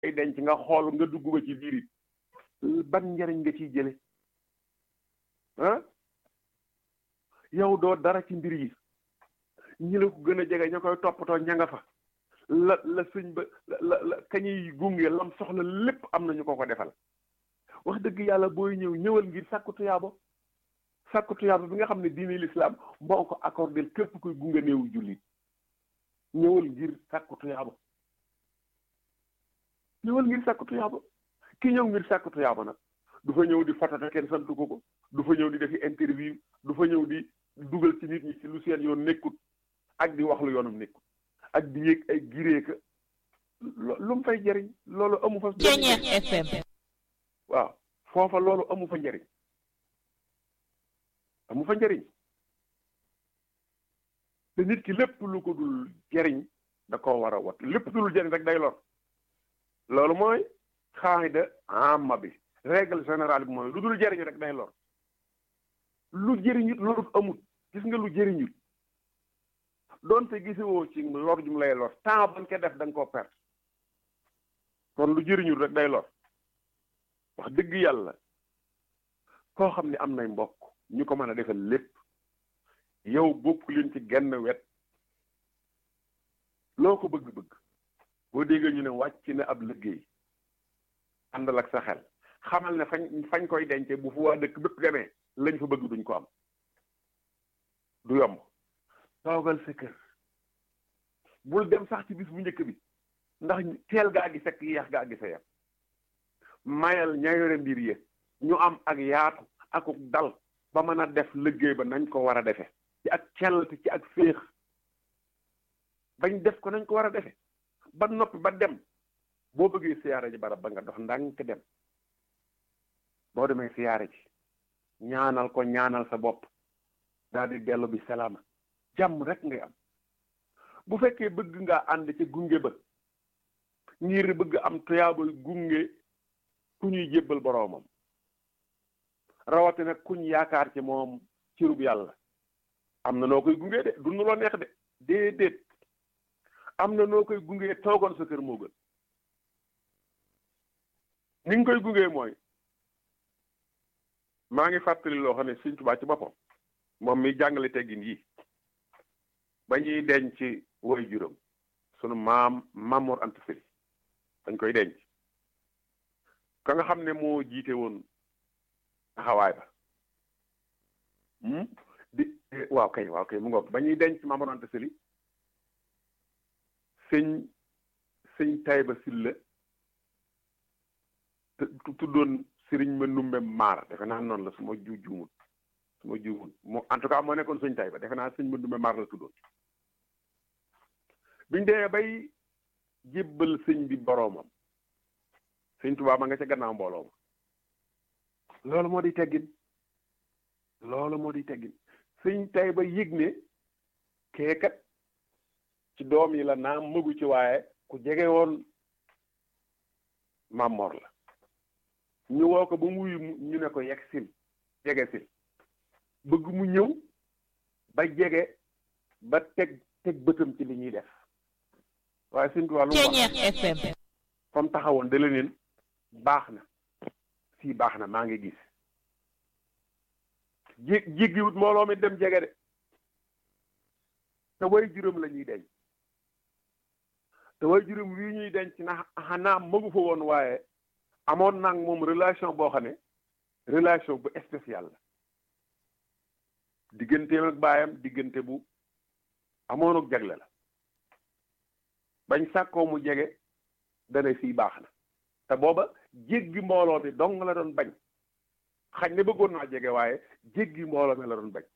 ay denc nga xool nga dugg ba ci biir it ban njariñ nga ciy jële ah yow doo dara ci mbir yi ñi la ko gën a jege ña koy toppatoo ña nga fa la la sëñ ba la la kañuy gunge lam soxla lépp am na ñu ko ko defal wax dëgg yàlla booy ñëw ñëwal ngir sàkku tuyaaba sàkku tuyaaba bi nga xam ne diine l'islam moo ko accordé képp kuy gunge néewu jullit ñëwal ngir sàkku tuyaaba ñëwal ngir sàkku tuyaaba ki ñëw ngir sàkku tuyaaba nag du fa ñëw di fatata kenn santu ko ko du fa ñëw di defi interview du fa ñëw di dugal ci nit ñi ci lu seen yoon nekkut ak di wax lu yoonam nekkut ak di yéeg ay gireeka lu mu fay jëriñ loolu amu fa Ceeñeex FM waaw foofa loolu amu fa njëriñ amu fa njëriñ te nit ki lépp lu ko dul jëriñ da koo war a wat lépp lu dul jëriñ rek day lor loolu mooy xaayida amma bi règle générale bi mooy lu dul jëriñ rek day lor lu jëriñut lorut amut gis nga lu jëriñut doonte gisewoo ci lor jum lay lor temps bañ ko def da nga koo perte kon lu jëriñut rek day lor wax dëgg yàlla koo xam ne am nay mbokk ñu ko mën a defal lépp yow bokk leen ci genn wet loo ko bëgg-bëgg boo déggee ñu ne wàcc na ab liggéey àndal ak sa xel xamal ne fañ fañ koy dence bu fu waa dëkk bépp demee lañ fa bëgg duñ ko am du yomb toogal sa kër bul dem sax ci bis bu njëkk bi ndax teel gaa gi fekk yeex gaa gi sa yem mayal ña yore mbir yi ñu am ak yaatu akuk dal ba mën a def liggéey ba nañ ko war a defe ci ak cellte ci ak féex bañ def ko nañ ko war a defe ba noppi ba dem boo bëggee siyaare ji barab ba nga dox ndànk dem boo demee siyaare ji ñaanal ko ñaanal sa bopp daal di dellu bi salaama jàmm rek ngay am bu fekkee bëgg nga ànd ci gunge ba ngir bëgg am tuyaaba gunge ku ñuy jébbal boroomam rawatina kuñ yaakaar ci moom cirub yàlla am na noo koy gunge de du nu loo neex de déedéet am na noo koy gunge toogoon sa kër moo gën ni nga koy gunge mooy maa ngi fàttali loo xam ne Sëñ Tuubaa ci boppam moom mi jàngale teggin yi ba ñuy denc woy juróom sunu maam Mamoor Anta Sali dañ koy denc ka nga xam ne moo jiite woon taxawaay ba di waaw kay waaw kay mu ngoog ba ñuy denc Mamoor Anta Sali sëñ sëñ Tayba Silla tuddoon sëriñ ma numbe maar defe naa noonu la su ma ju juumut su ma juumut moo en tout cas moo nekkoon sëñ Tayba defe naa sëñ ma numbe maar la tuddoon biñ demee bay jébbal sëñ bi boroomam sëñ Tuubaa ma nga ca gannaaw mbooloo ma loolu moo di teggin loolu moo di teggin sëñ Tayba yëg ne keekat ci doom yi la naam mëgu ci waaye ku jege woon Mamor la ñu woo ko ba mu wuyu ñu ne ko yegg sil jege sil bëgg mu ñëw ba jege ba teg teg bëtam ci li ñuy def waaye suñ tubaab lu mu wax FM comme taxawoon da leen baax na fii baax na maa ngi gis jé jéggiwut mbooloo mi dem jege de te way juróom la ñuy denc te way juróom wii ñuy denc na xanaa mëgu fa woon waaye amoon nag moom relation boo xam ne relation bu spécial la digganteem ak baayam diggante bu amoon ak jagle la bañ sàkkoo mu jege dana fii baax na te booba jéggi mbooloo mi dong la doon bañ xañ ne bëggoon naa jege waaye jéggi mbooloo mi la doon bañ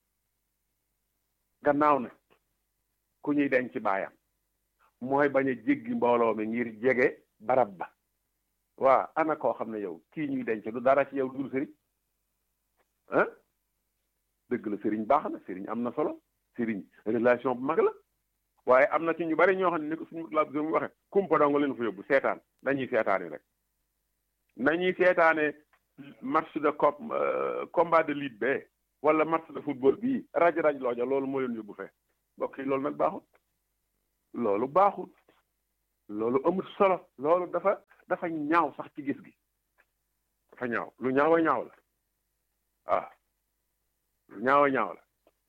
gannaaw na ku ñuy denc baayam mooy bañ a jéggi mbooloo mi ngir jege barab ba waa ana koo xam ne yow kii ñuy denc du dara ci yow dul sëriñ ah dëgg la sëriñ baax na sëriñ am na solo sëriñ relation bu mag la waaye am na ci ñu bari ñoo xam ne ni ko suñu laa mu waxe kumpa dong leen fa yóbbu seetaan nañuy seetaani rek nañuy seetaane match de cop combat de lutte bee wala match de football bii raj raj looja loolu moo leen yóbbu fee mbokk yi loolu nag baaxul loolu baaxul loolu amul solo loolu dafa dafa ñaaw sax ci gis gi dafa ñaaw lu ñaaw a ñaaw la waaw lu ñaaw a ñaaw la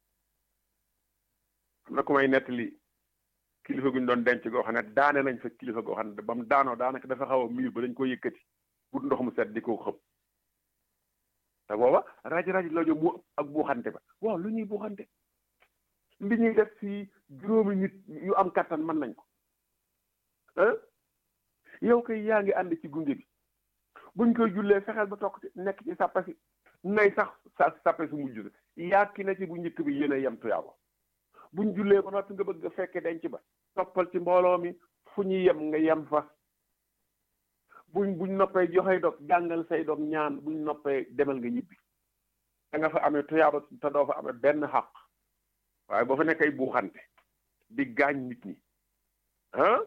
am na ku may nettali kilifa gu ñu doon denc goo xam ne daane nañ fa kilifa goo xam ne ba mu daanoo daanaka dafa xaw a miir ba dañ ko yëkkati but ndox mu set di ko xëpp te booba raj raj loojo mu ak buuxante ba waaw lu ñuy buuxante li ñuy def fii juróomi nit yu am kattan mën nañ ko ah yow kay yaa ngi ànd ci gunge bi buñ koy jullee fexeel ba tokk ci nekk ci sàppa si nay sax sa sàppe su mujj sa yaa ki na ci bu njëkk bi yéen a yem tuyaaba buñ jullee ba noppi nga bëgg a fekke denc ba toppal ci mbooloo mi fu ñu yem nga yem fa buñ buñ noppee joxe dog jàngal say dog ñaan buñ noppee demal nga ñibbi da nga fa amee tuyaaba te doo fa amee benn xaq waaye boo fa nekk ay buuxante di gaañ nit ñi ah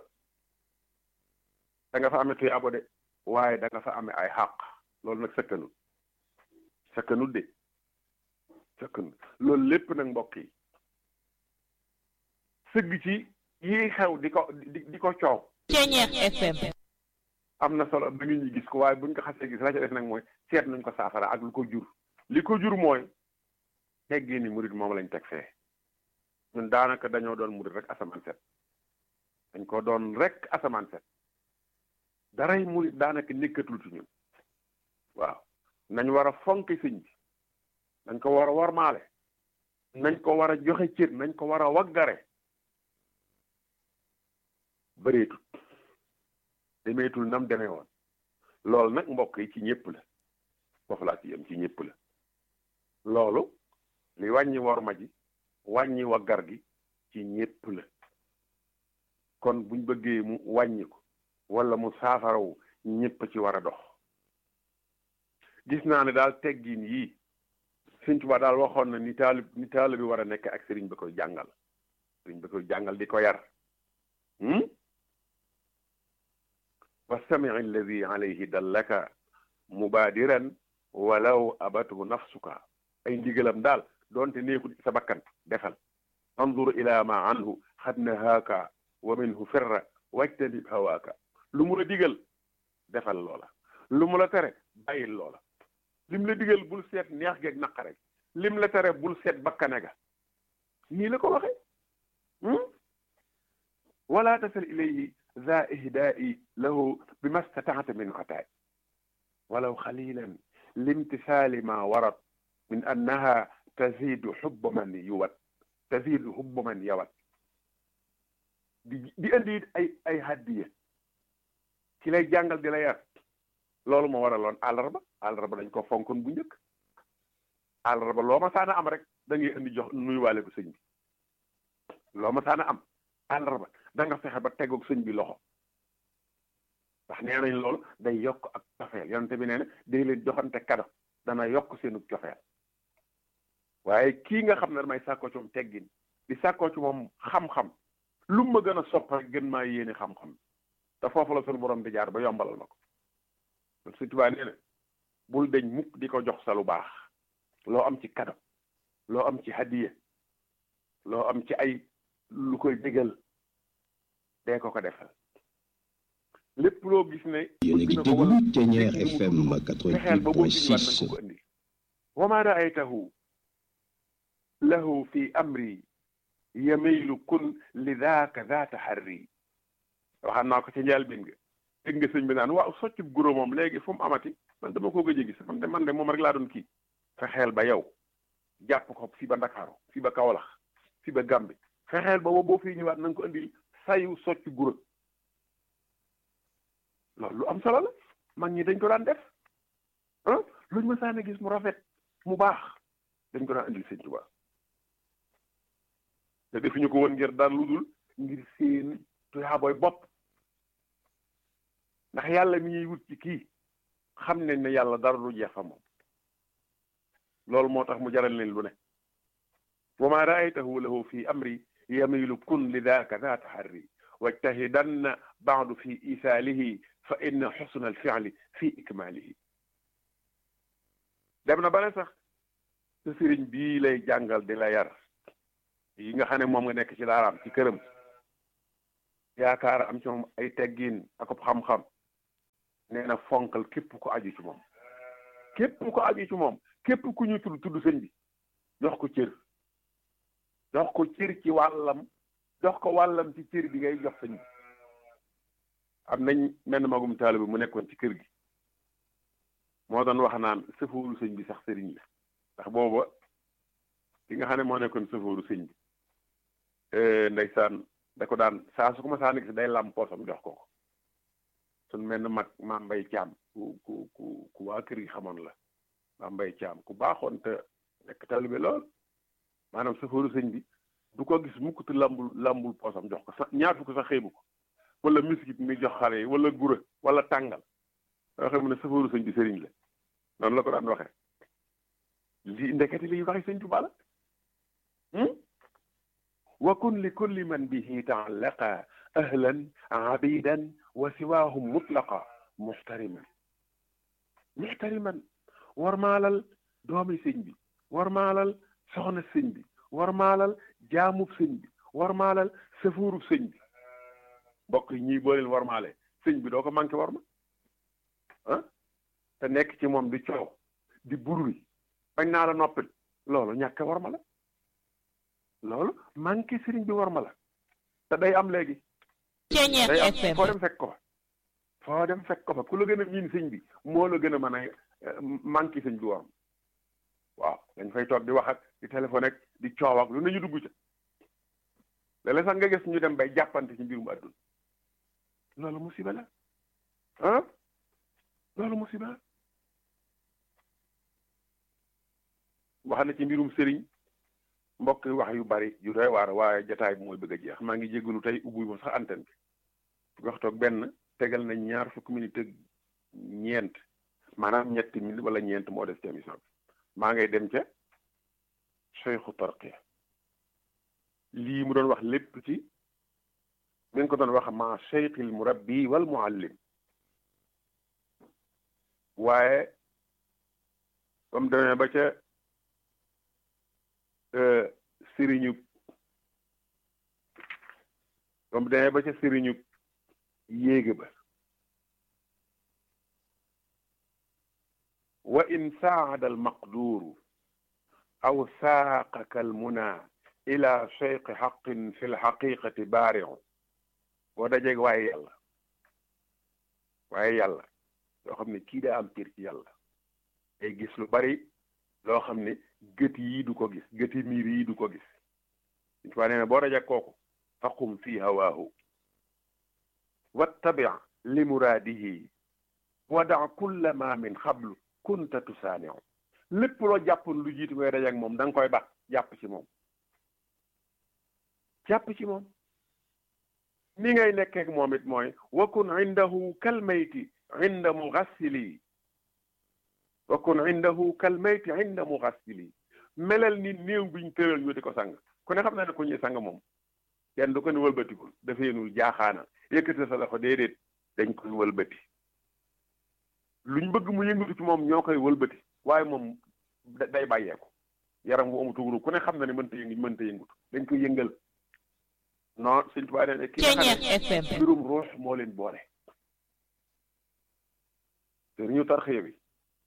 da nga fa amee tuyaaba de waaye da nga fa amee ay xaq loolu nag sëkkanul sëkkanul de sëkkanul loolu lépp nag mbokk yi sëgg ci yii xew di ko di di ko coow. Ceeñeex FM. am na solo ba nit ñi gis ko waaye buñ ko xasee gis la ca def nag mooy seet nañ ko saafara ak lu ko jur li ko jur mooy teggee ni murit moom lañ teg fee ñun daanaka dañoo doon murit rek asamaan set dañ ko doon rek asamaan set daray murit daanaka nekkatul ci ñun waaw nañ war a fonk sëñ bi nañ ko war a warmaale nañ ko war a joxe cër nañ ko war a waggare bëreetul demeetul nam demee woon loolu nag mbokk yi ci ñëpp la foofu laa ci yem ci ñëpp la loolu li wàññi worma ji wàññi waggar gi ci ñëpp la kon buñ bëggee mu wàññi ko wala mu saafarawu ñëpp ci war a dox gis naa ne daal teggin yii Sëñ Tuubaa daal waxoon na ni taalib ni taalib bi war a nekk ak sëriñ ba koy jàngal sëriñ ba koy jàngal di ko yar wastami alladi alayhi dallaka mubaadiran walaw abathu nafsuka ay ndigalam daal doonte neexul sa bakkan defal andur ila ma anhu xad nahaaka wa minhu firra wajtanib hawaaka lu mu la digal defal loola lu mu la tere bàyyil loola lim la digal bul seet neex geeg naqare lim la tere bul seet bakkane ga nii la ko waxe wala tasal ilayhi ذا إهداء له بما استطعت من عطاء ولو خليلا لامتثال ما ورد من أنها تزيد حب من يود تزيد حب من يود di di indi ay ay hadiya ki lay jàngal di la yar loolu moo waraloon àllarba àllarba dañ ko fonkoon bu njëkk àllarba loo ma saana am rek da ngay indi jox nuyuwaale ko sëñ bi loo ma saana am àllarba da nga fexe ba tegoog sëñ bi loxo ndax nee nañ loolu day yokk ak cofeel yonente bi nee na day leen joxante kado dana yokk seenu cofeel waaye kii nga xam ne damay sàkkoo ci moom teggin di sàkkoo ci moom xam-xam lu ma gën a sopp rek gën maa yéene xam-xam te foofu la sunu borom di jaar ba yombalal ma ko kon Sëñ Tuubaa nee na bul deñ mukk di ko jox sa lu baax loo am ci kado loo am ci hadiya loo am ci ay lu koy dégal dee ko ko defal lépp loo gis ne yéen a ngi déglu Ceeñeer FM fexeel ba boo indiwaat nañ ko 88.6 ko indi wa ma raaytahu lahu fi amri yamilu kun li daaka daa taxarri waxaan naa ko ci njëlbéen nga dégg nga sëñ bi naan waaw soccu guro moom léegi fu mu amati man dama ko gëj a gis man de man de moom rek laa doon kii fexeel ba yow jàpp ko fi ba Ndakaaru fi ba Kawlax fi ba Gàmbi fexeel ba boo fi ñëwaat na nga ko indil sayu soccu guro loolu lu am solo la mag ñi dañ ko daan def ah luñ ma saana gis mu rafet mu baax dañ ko daan indil sëñ Tuubaa te defuñu ko woon ngir daan lu dul ngir seen tuyaaboy bopp ndax yàlla mi ñuy wut ci kii xam nañ ne yàlla dara du jeex fa moom loolu moo tax mu jaral leen lu ne wa ma raaytahu lahu fi amri yamilu kun li daaka daa taxarri wajtahidanna baadu fi isaalihi fa inna xusna alfiali fi ikmaalihi dem na ba ne sax sa sëriñ bii lay jàngal di la yar yi nga xam ne moom nga nekk ci daaraam ci këram yaakaar am ci moom ay teggin ak xam-xam nee na fonkal képp ko aju ci moom képp ko aju ci moom képp ku ñu tudd tudd sëñ bi jox ko cër jox ko cër ci wàllam jox ko wàllam ci cër bi ngay jox sëñ bi am nañ menn magum taalibe mu nekkoon ci kër gi moo doon wax naan sëfooru sëñ bi sax sëriñ la ndax booba ki nga xam ne moo nekkoon sëfooru sëñ bi ndeysaan da ko daan saa su ko ma saa nekk si day lam poosam jox ko ko suñ mel ne mag maam mbay caam ku ku ku ku waa kër gi xamoon la maam mbay caam ku baaxoon te nekk taalibe lool maanaam sëfooru sëñ bi du ko gis mukk te lambul lambul poosam jox ko sax ñaar ko sax xeebu ko wala miskit mi jox xale yi wala gura wala tàngal waxee mu ne sëfooru sëñ bi sëriñ la noonu la ko daan waxee lii ndekete liy waxi sëñ Tuubaa la wa kun li kulli man bihi taallaqa ahlan abidan wa siwaahum mutlaqa muxtariman muxtariman war maalal doomi sëñ bi war maalal soxna sëñ bi war maalal jaamub sëñ bi war maalal sëfuurub sëñ bi mbokk yi ñii boo leen war maale sëñ bi doo ko manqué war ma ah te nekk ci moom di coow di bururi bañ naa la noppil loolu ñàkk war ma la loolu manqué sëriñ bi war ma la te day am léegi day am foo dem fekk ko fa foo dem fekk ko fa ku la gën a miin sëñ bi moo la gën a mën a manqué sëñ bi war ma waaw dañ fay toog di wax ak di téléphone ak di coow ak lu nañu dugg ca léeg-léeg sax nga gis ñu dem bay jàppante ci mbirum àdduna loolu musiba la ah loolu musiba la wax na ci mbirum sëriñ mbokk wax yu bari yu doy waar waaye jataay bi mooy bëgg a jeex maa ngi jégalu tey ubbi ma sax antenne bi fukki waxtu ak benn tegal na ñaar fukki minute ak ñeent maanaam ñetti minute wala ñeent moo def ci émission bi maa ngay dem ca Cheikhu Tarqiya lii mu doon wax lépp ci mi ngi ko doon wax ma cheikhil murabbi wal muallim waaye ba mu demee ba ca sëriñu ba mu demee ba ca sëriñu yéege ba wa in saada al maqduru aw saaqaka al muna ila cheikh xaqin fi lxaqiqati baariu boo dajeeg waaye yàlla waaye yàlla loo xam ne kii daa am cër ci yàlla ay gis lu bari loo xam ne gët yi du ko gis gëti miir yi du ko gis suñ faa nee na boo dajeeg kooku faqum fi hawaahu wattabi li muraadihi wada kulla ma min xablu kunta tusaaniu lépp loo jàppoon lu jiitu ngay dajeeg moom da nga koy bax jàpp ci moom jàpp ci moom ni ngay nekkee moom it mooy wakun indahu kalmayti inda mugassili wakun indahu kalmayti inda mugassili melal ni néew biñ tëral ñu di ko sang ku ne xam na ne ku ñuy sang moom kenn du ko ni wëlbatikul dafeenul jaaxaana yëkkati sa loxo déedéet dañ koy wëlbati luñ bëgg mu yëngatu ci moom ñoo koy wëlbati waaye moom day bàyyeeku yaram wu amutuguru ku ne xam na ne mënta yëngu mënta yëngutu dañ koy yëngal non sëñ Tuubaa nee ne ki nga xam ne mbirum ruux moo leen boole te ñu tarxiya bi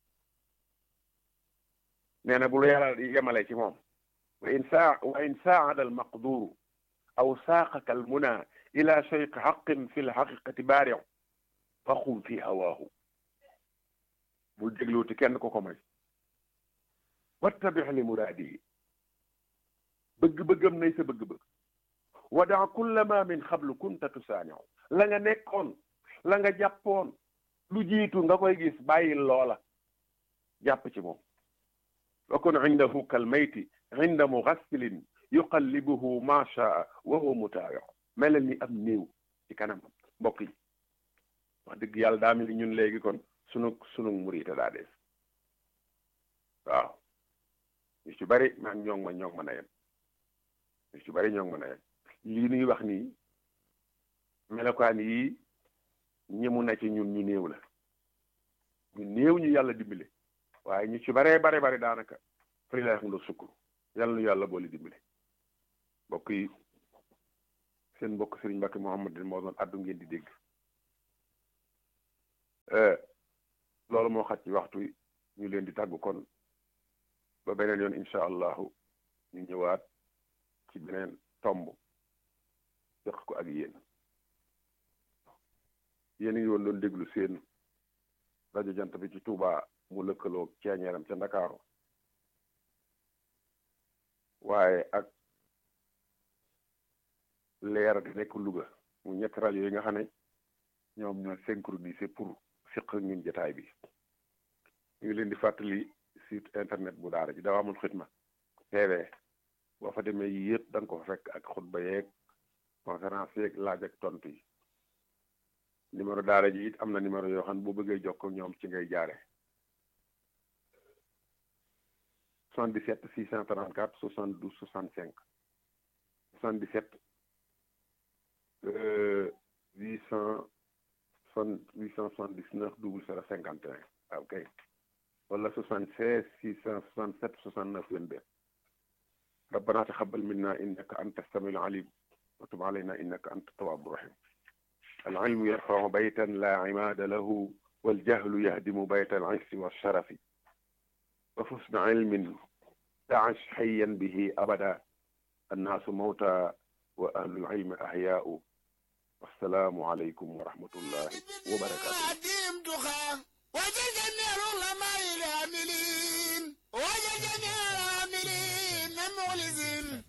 nee na bu la yàlla yemale ci moom wa in saa wa in saada al maqduru aw saaqaka al muna ila cheikh xaqin fi l xaqiqati baariu faqum fi hawaahu bul dégluuti kenn ko ko may wattabix li muraadihi bëgg-bëggam nay sa bëgg-bëgg wadaa kulla ma min xablu kunta tusaaniu la nga nekkoon la nga jàppoon lu jiitu nga koy gis bàyyil loola jàpp ci moom wa kun indahu kal mayti inda mugassilin yuqallibuhu ma shaa wa huwa mutaawiu melal ni am néew ci kanam mbokk yi wax dëgg yàlla daa mel ni ñun léegi kon sunu sunu murita daa des waaw ñu ci bari maan ñoo ngi ma ñoo ngi mën a yem ñu ci bari ñoo ngi mën a yem lii nuy wax nii melokaan yi ñemu na ci ñun ñu néew la ñu néew ñu yàlla dimbale waaye ñu ci baree bare bare daanaka fari lay xam nga sukkur yàlla nu yàlla boole dimbale mbokk yi seen mbokk Serigne Mbacke Mouhamadou moo doon addu ngeen di dégg loolu moo xaj ci waxtu ñu leen di tàggu kon ba beneen yoon incha allahu ñu ñëwaat ci beneen tomb jox ko ak yéen yéen a ngi woon doon déglu seen rajo jant bi ci Touba mu lëkkaloo ceeñeeram ca Ndakaaru waaye ak leer di nekk Louga mu ñetti rajo yi nga xam ne ñoom ñoo synchronisé pour fiq ñun jotaay bi ñu ngi leen di fàttali site internet bu daara ji Dawaamul Xidma TV boo fa demee yi yëpp da nga ko fa fekk ak xutba yeeg conférence yeeg laaj ak tontu yi numéro daara ji it am na numéro yoo xam ne boo bëggee jokkoo ñoom ci ngay jaare 77 634 72 65 77 800 879 00 51 ok wala 76 667 69 22 ربنا تقبل منا إنك أنت السميع العليم وتب علينا إنك أنت التواب الرحيم العلم يرفع بيتا لا عماد له والجهل يهدم بيت العز والشرف وحسن علم تعش حيا به أبدا الناس موتى وأهل العلم أحياء والسلام عليكم ورحمة الله وبركاته وجد جميع العلماء العاملين وجد جميع العاملين مخلصين